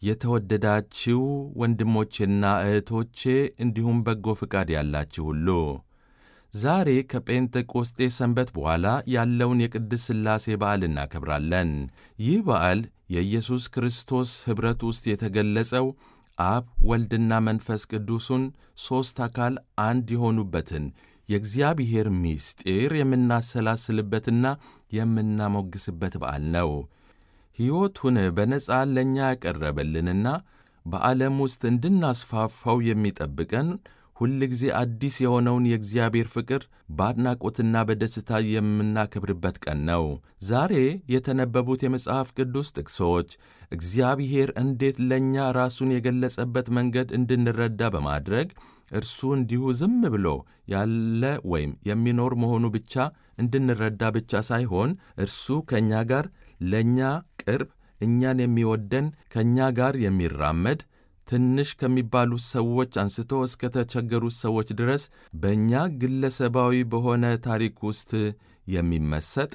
የተወደዳችሁ ወንድሞቼና እህቶቼ እንዲሁም በጎ ፍቃድ ያላችሁ ሁሉ ዛሬ ከጴንጤቆስጤ ሰንበት በኋላ ያለውን የቅድስት ሥላሴ በዓል እናከብራለን። ይህ በዓል የኢየሱስ ክርስቶስ ኅብረት ውስጥ የተገለጸው አብ ወልድና መንፈስ ቅዱሱን ሦስት አካል አንድ የሆኑበትን የእግዚአብሔር ምስጢር የምናሰላስልበትና የምናሞግስበት በዓል ነው። ሕይወቱን በነጻ ለእኛ ያቀረበልንና በዓለም ውስጥ እንድናስፋፋው የሚጠብቀን ሁል ጊዜ አዲስ የሆነውን የእግዚአብሔር ፍቅር በአድናቆትና በደስታ የምናከብርበት ቀን ነው። ዛሬ የተነበቡት የመጽሐፍ ቅዱስ ጥቅሶች እግዚአብሔር እንዴት ለእኛ ራሱን የገለጸበት መንገድ እንድንረዳ በማድረግ እርሱ እንዲሁ ዝም ብሎ ያለ ወይም የሚኖር መሆኑ ብቻ እንድንረዳ ብቻ ሳይሆን እርሱ ከእኛ ጋር ለእኛ ቅርብ፣ እኛን የሚወደን ከእኛ ጋር የሚራመድ ትንሽ ከሚባሉት ሰዎች አንስቶ እስከ ተቸገሩት ሰዎች ድረስ በእኛ ግለሰባዊ በሆነ ታሪክ ውስጥ የሚመሰጥ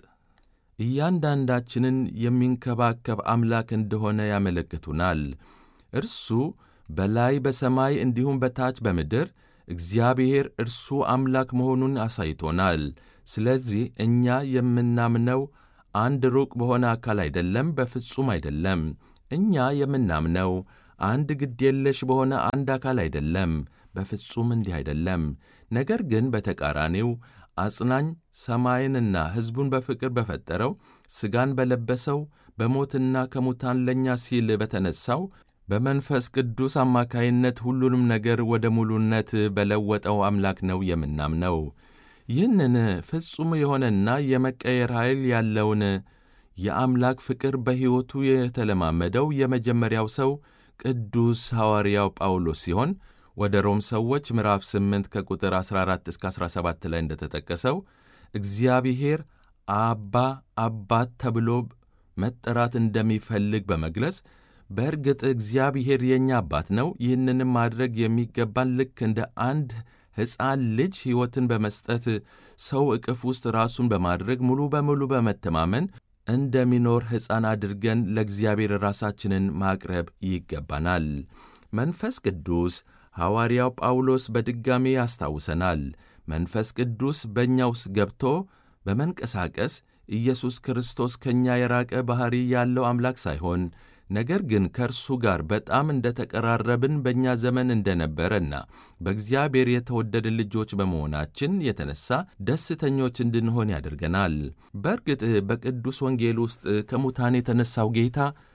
እያንዳንዳችንን የሚንከባከብ አምላክ እንደሆነ ያመለክቱናል። እርሱ በላይ በሰማይ እንዲሁም በታች በምድር እግዚአብሔር እርሱ አምላክ መሆኑን አሳይቶናል። ስለዚህ እኛ የምናምነው አንድ ሩቅ በሆነ አካል አይደለም፣ በፍጹም አይደለም። እኛ የምናምነው አንድ ግድ የለሽ በሆነ አንድ አካል አይደለም፣ በፍጹም እንዲህ አይደለም። ነገር ግን በተቃራኒው አጽናኝ ሰማይንና ሕዝቡን በፍቅር በፈጠረው ሥጋን በለበሰው በሞትና ከሙታን ለእኛ ሲል በተነሣው በመንፈስ ቅዱስ አማካይነት ሁሉንም ነገር ወደ ሙሉነት በለወጠው አምላክ ነው የምናምነው። ይህንን ፍጹም የሆነና የመቀየር ኃይል ያለውን የአምላክ ፍቅር በሕይወቱ የተለማመደው የመጀመሪያው ሰው ቅዱስ ሐዋርያው ጳውሎስ ሲሆን ወደ ሮም ሰዎች ምዕራፍ 8 ከቁጥር 14 እስከ 17 ላይ እንደተጠቀሰው እግዚአብሔር አባ አባት ተብሎ መጠራት እንደሚፈልግ በመግለጽ በእርግጥ እግዚአብሔር የእኛ አባት ነው። ይህንንም ማድረግ የሚገባን ልክ እንደ አንድ ሕፃን ልጅ ሕይወትን በመስጠት ሰው ዕቅፍ ውስጥ ራሱን በማድረግ ሙሉ በሙሉ በመተማመን እንደሚኖር ሕፃን አድርገን ለእግዚአብሔር ራሳችንን ማቅረብ ይገባናል። መንፈስ ቅዱስ ሐዋርያው ጳውሎስ በድጋሜ ያስታውሰናል። መንፈስ ቅዱስ በእኛ ውስጥ ገብቶ በመንቀሳቀስ ኢየሱስ ክርስቶስ ከእኛ የራቀ ባሕሪ ያለው አምላክ ሳይሆን ነገር ግን ከእርሱ ጋር በጣም እንደ ተቀራረብን በእኛ ዘመን እንደነበረና በእግዚአብሔር የተወደደ ልጆች በመሆናችን የተነሳ ደስተኞች እንድንሆን ያደርገናል። በእርግጥ በቅዱስ ወንጌል ውስጥ ከሙታን የተነሣው ጌታ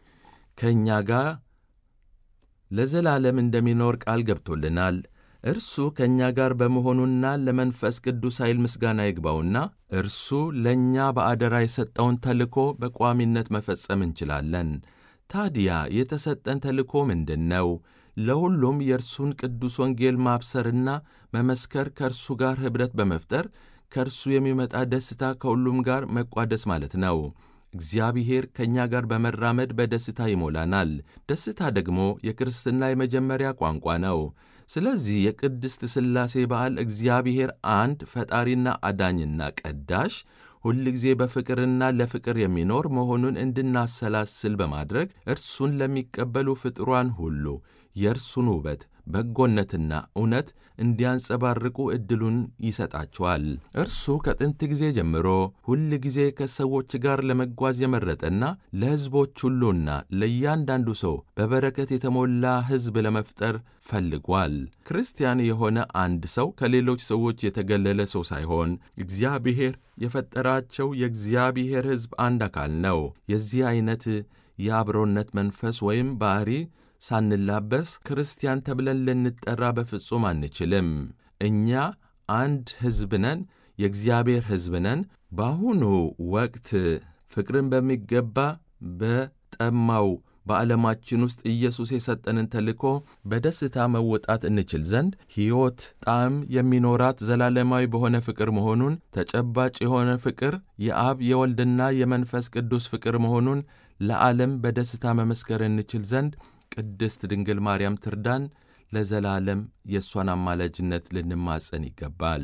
ከእኛ ጋር ለዘላለም እንደሚኖር ቃል ገብቶልናል። እርሱ ከእኛ ጋር በመሆኑና ለመንፈስ ቅዱስ ኃይል ምስጋና ይግባውና እርሱ ለእኛ በአደራ የሰጠውን ተልኮ በቋሚነት መፈጸም እንችላለን። ታዲያ የተሰጠን ተልእኮ ምንድን ነው? ለሁሉም የእርሱን ቅዱስ ወንጌል ማብሰርና መመስከር፣ ከእርሱ ጋር ኅብረት በመፍጠር ከእርሱ የሚመጣ ደስታ ከሁሉም ጋር መቋደስ ማለት ነው። እግዚአብሔር ከእኛ ጋር በመራመድ በደስታ ይሞላናል። ደስታ ደግሞ የክርስትና የመጀመሪያ ቋንቋ ነው። ስለዚህ የቅድስት ሥላሴ በዓል እግዚአብሔር አንድ ፈጣሪና አዳኝና ቀዳሽ ሁል ጊዜ በፍቅርና ለፍቅር የሚኖር መሆኑን እንድናሰላስል በማድረግ እርሱን ለሚቀበሉ ፍጥሯን ሁሉ የእርሱን ውበት፣ በጎነትና እውነት እንዲያንጸባርቁ ዕድሉን ይሰጣቸዋል። እርሱ ከጥንት ጊዜ ጀምሮ ሁል ጊዜ ከሰዎች ጋር ለመጓዝ የመረጠና ለሕዝቦች ሁሉና ለእያንዳንዱ ሰው በበረከት የተሞላ ሕዝብ ለመፍጠር ፈልጓል። ክርስቲያን የሆነ አንድ ሰው ከሌሎች ሰዎች የተገለለ ሰው ሳይሆን እግዚአብሔር የፈጠራቸው የእግዚአብሔር ሕዝብ አንድ አካል ነው። የዚህ ዐይነት የአብሮነት መንፈስ ወይም ባሕሪ ሳንላበስ ክርስቲያን ተብለን ልንጠራ በፍጹም አንችልም። እኛ አንድ ሕዝብ ነን፣ የእግዚአብሔር ሕዝብ ነን። በአሁኑ ወቅት ፍቅርን በሚገባ በጠማው በዓለማችን ውስጥ ኢየሱስ የሰጠንን ተልእኮ በደስታ መወጣት እንችል ዘንድ ሕይወት ጣዕም የሚኖራት ዘላለማዊ በሆነ ፍቅር መሆኑን ተጨባጭ የሆነ ፍቅር የአብ የወልድና የመንፈስ ቅዱስ ፍቅር መሆኑን ለዓለም በደስታ መመስከር እንችል ዘንድ ቅድስት ድንግል ማርያም ትርዳን። ለዘላለም የእሷን አማላጅነት ልንማጸን ይገባል።